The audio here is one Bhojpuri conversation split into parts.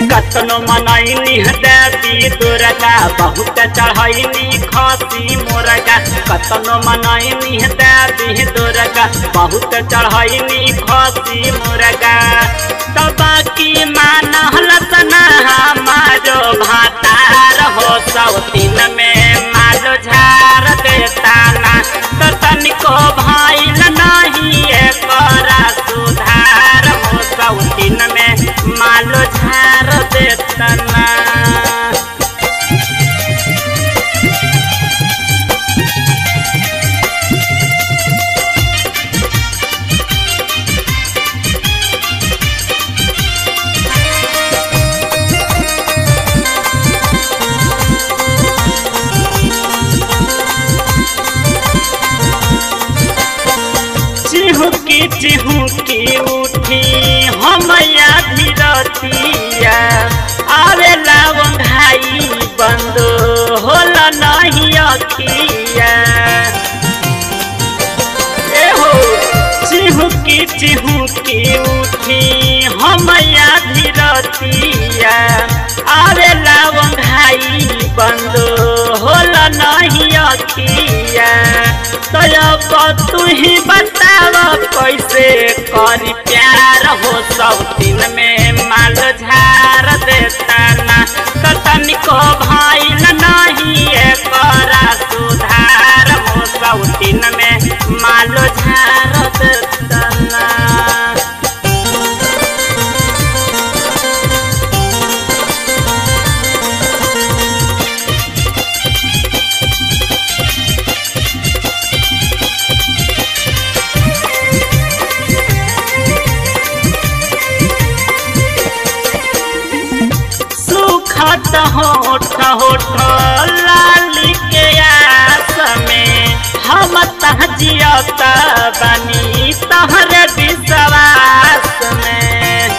कतनो मनैनी देवी दुर्गा बहुत चढ़ैनी खसी मोरगा कतनो मनैनी देवी दुर्गा बहुत चढ़ैनी खसी मोरगा तबा की मानहल तना हमारो भातार हो सौतीन में मालो झार देता ना तो तनिको भइल नहीं एकरा सुधार हो सौतीन में मालो झार देता ना चिहुकी चिहुकी उठी हमया धीरतिया आवेला वंघाई बंद होला नहीं अखिया एहो चिहुकी चिहुकी उठी हमया धीरतिया आवेला वंघाई बंद होला नहीं अखिया तब तू ही बताव कैसे करी प्यार हो सब दिन में माल झार देता ना कतन को भइल नहीं एकरा सुधार हो सब दिन में माल झार देता ना सुखत होठ होठ लाली के आस में हम तहजियत बनी तहर विश्वास में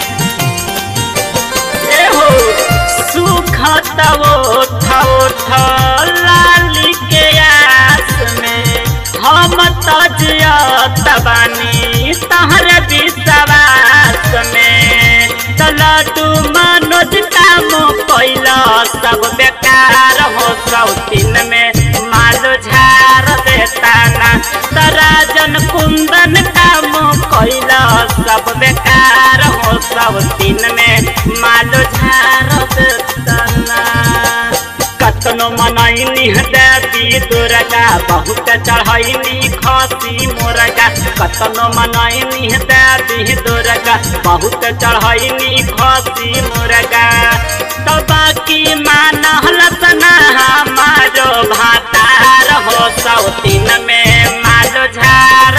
एहो सुखत ओठ ओठ लाली के आस में हम तजियत बनी तहर विश्वास में तलटू मनोज काम कैला सब बेकार हो सौतीन में मालो झार देता ना तराजन कुंदन काम कैला सब बेकार हो सौतीन में मालो झार देता ना कतनो मनैनी देवी दुर्गा बहुत चढ़ैनी खसी मोरगा कतनो मनैनी देवी दुर्गा बहुत चढ़ैनी खसी मोरगा तो बाकी मानहल तना हमारो भातार हो सौतीन में मालो झार